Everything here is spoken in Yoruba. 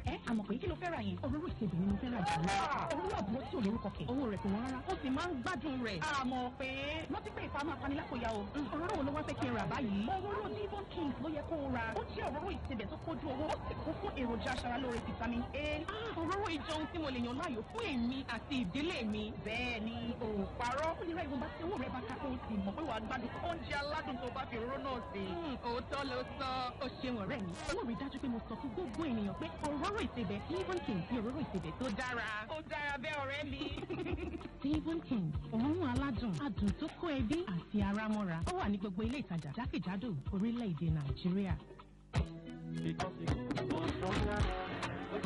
ẹ àmọ̀ pé kí ló fẹ́ ra yẹn. òróró ìsebì ni mo fẹ́ ra jù lọ. òróró àbúrò tí ò lórúkọ kẹ̀. owó rẹ̀ kò wọ́n rárá. ó sì máa ń gbádùn rẹ̀. àmọ̀ pé rántí pé ìfà máa pani lápòyà o. òróró wo ló wá fẹ́ kí n rà báyìí. òróró Devon Kings ló yẹ kó o ra. ó jẹ́ òróró ìsebẹ̀ tó kójú owó. ó sì kún fún èròjà aṣaralóore vitamin A. òróró ìjọ ohun tí mo lè yàn láàyò fún èmi àti ìdílé mi. bẹ́ẹ̀ ni o ò parọ́. ó lè ra ìwọ̀nba tí owó rẹ̀ bá ká kó o sì mọ̀ pé wàá gbádùn oúnjẹ aládùn tó bá fi òróró náà sí. òótọ́ ló sọ. ó ṣeun ọ̀rẹ́ mi. ó rí dájú pé mo sọ fún gbogbo ènìyàn pé òróró ìsebẹ̀ Devon Kings ní òróró ìsebẹ̀ tó dára. ó dára bẹ́ẹ̀ ọ̀rẹ́ mi. Devon Kings òórùn aládùn adùn tó kó ẹbí àti ara mọ́ra ó wà ní gbogbo ilé ìtajà jákèjádò orílẹ̀-èdè Nàìjíríà. Because it goes from